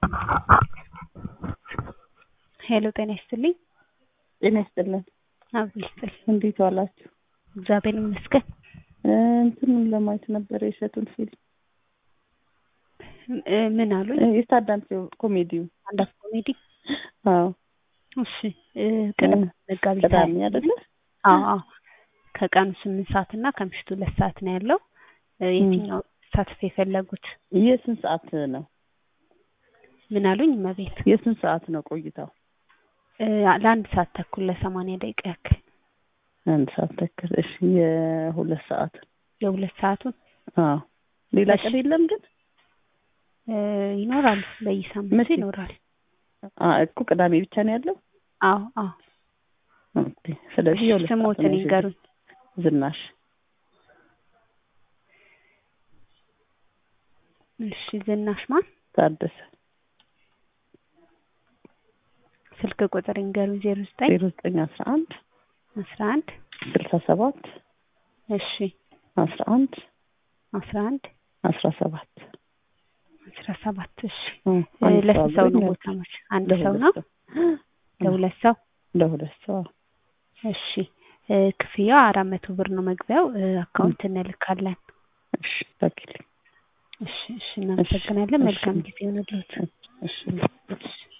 ሄሎ ጤና ይስጥልኝ። ጤና ይስጥልን። አብሮ ይስጥልኝ። እንዴት ዋላችሁ? እግዚአብሔር ይመስገን። እንትኑን ለማየት ነበር የእሸቱን ፊልም እ ምን አሉኝ? የታዳም ኮሜዲው። አንዳፍ ኮሜዲ። አዎ እሺ እ ቅዳሜ መጋቢት ቅዳሜ ሃያ አይደለ? አዎ አዎ ከቀኑ ስምንት ሰዓት እና ከምሽቱ ሁለት ሰዓት ነው ያለው። እ የትኛው ተሳትፎ የፈለጉት? የስንት ሰዓት ነው? ምን አሉኝ? እመቤት የስንት ሰዓት ነው ቆይታው? እ ለአንድ ሰዓት ተኩል ለሰማንያ ደቂቃ ያክል አንድ ሰዓት ተኩል። እሺ የሁለት ሰዓት የሁለት ሰዓቱን አዎ። ሌላ እሺ። ቀን የለም ግን? እ ይኖራል በየሳምንቱ መቼ? ይኖራል። አ እኮ ቅዳሜ ብቻ ነው ያለው? አዎ አዎ። ኦኬ። ስለዚህ የሁለት ሰዓት ስሞትን ነው። ይንገሩኝ። ዝናሽ እሺ ዝናሽ ማን? ታደሰ ስልክ ቁጥር ይንገሩኝ። ዜሮ ዘጠኝ ዜሮ ዘጠኝ አስራ አንድ አስራ አንድ ስልሳ ሰባት እሺ አስራ አንድ አስራ አንድ አስራ ሰባት አስራ ሰባት እሺ እ እ አንድ ለስንት ሰው ነው አብሮኝ ቦታ መች አንድ ለሁለት ሰው ነው ሰው። ለሁለት ሰው ለሁለት ሰው እሺ እ ክፍያው አራት መቶ ብር ነው መግቢያው እ አካውንት እንልካለን እሺ ታኪልኝ እሺ እሺ እናመሰግናለን እሺ። መልካም ጊዜ ይሁንልዎት እሺ እሺ